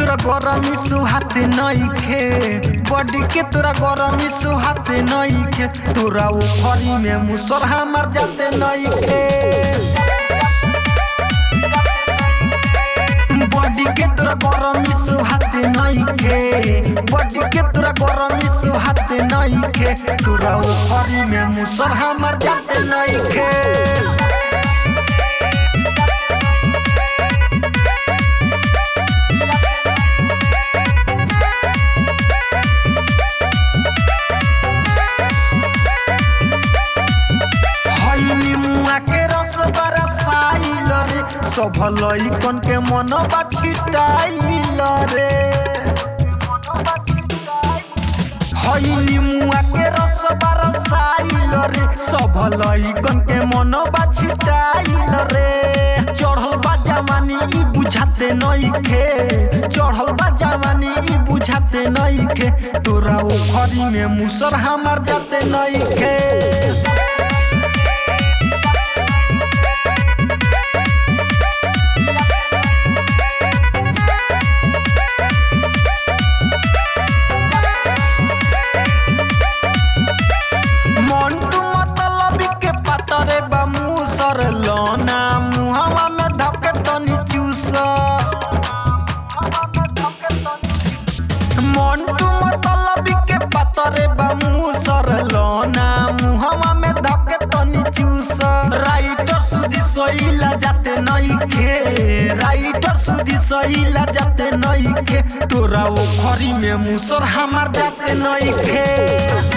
तोरा गरमी सुहाते नइखे बॉडी के तोरा गरमी सुहाते नइखे तोरा उखरी में मुसर हमर जाते नइखे बॉडी के तोरा गरमी सुहाते नइखे बॉडी के तोरा गरमी सुहाते नइखे तोरा उखरी में मुसर हमर जाते नइखे हई निमुआ के रस बरसाइल रे सब लइकन के मन छिटाइल रे हई निमुआ के रस बरसाइल रे सब लइकन के मन छिटाइल रे चढ़ल बा जवानी ई बुझाते नइखे चढ़ल बा जवानी ई बुझाते नइखे तोरा ओखरी में मुसर हमर जाते नइखे मंटू मतलब के पतरे बा मुसर लोना मुहवा में धके तनी चूस मंटू मतलब के पतरे बा मुसर लोना मुहवा में धके तनी चूस राइटर सुधी सईला जाते नइखे राइटर सुधी सईला जाते नइखे तोरा ओखरी में मुसर हमार जाते नइखे